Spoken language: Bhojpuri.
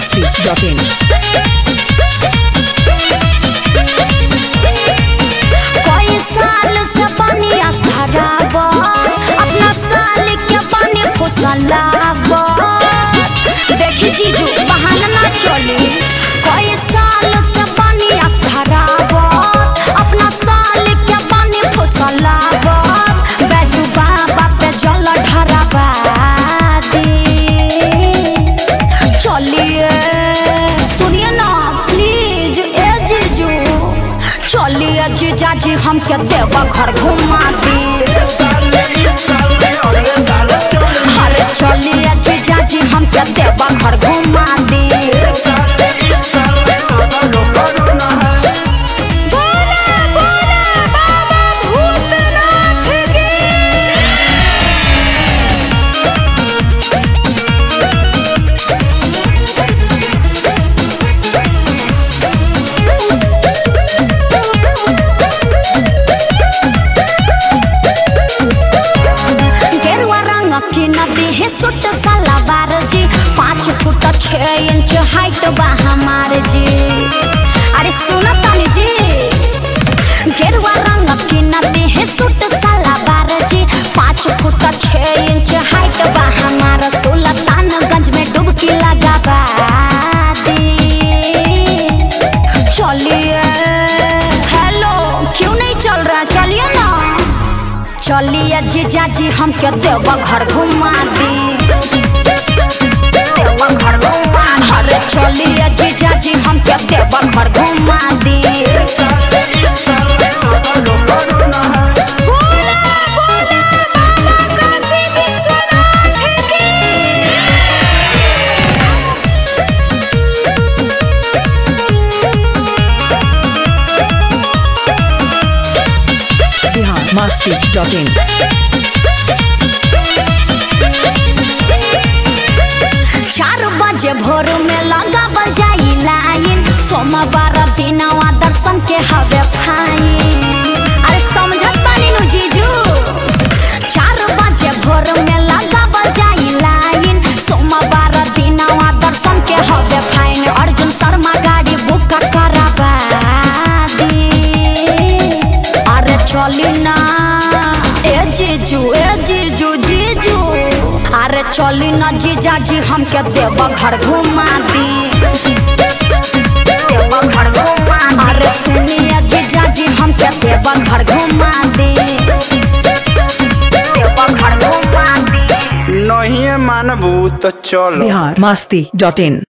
masti.in. कई साल से पानी आस्थाराब अपना साल के पानी फुसलाब देखी जीजू बहाना ना चले कई साल से पानी आस्थाराब अपना साल के पानी फुसलाब बैजू बाबा पे जल ढराबा दे चलिए सुनिए ना प्लीज ए जीजू चलिए जीजा जी हमके देवा घर घुमा दी अरे चलिए जीजा जी हमके देवा घर घुमा दी बोला बोला बाबा भूतनाथ की गेरुआ रंग की नदी है सुट सलावार जी पाँच फुट छह इंच हाइट बा हमार जी अरे सुनो तानी जी गेरुआ रंग की नदी है सुट सलावार जी पाँच फुट छह इंच हाइट बा हमार सुल्तानगंज में डुबकी लगावा दी चलिए हेलो क्यों नहीं चल रहा चलिए ना चलिए जीजा जी हमके देवा घर घुमा दी अरे चलिए जीजा जी हमके देवा घर घुमा दी बोला, बोला, बाबा काशी विश्वनाथ की। Bihar masti.in. चार बजे भोर में लगा बजाई लाइन सोमवार दिनवा दर्शन के हवे फाइन अरे समझत बानी नु जीजू चार बजे भोर में लगा बजाई लाइन सोमवार दिनवा दर्शन के हवे फाइन अर्जुन शर्मा गाड़ी बुक कराबा दी अरे चली ना ए जीजू ए जीजू जीजू अरे चली ना जीजा जी हमके देवा घर घुमा दी अरे सुनिए जीजा जी हमके देवा घर घुमा दी नहीं मानबू तो चलो Bihar masti.in.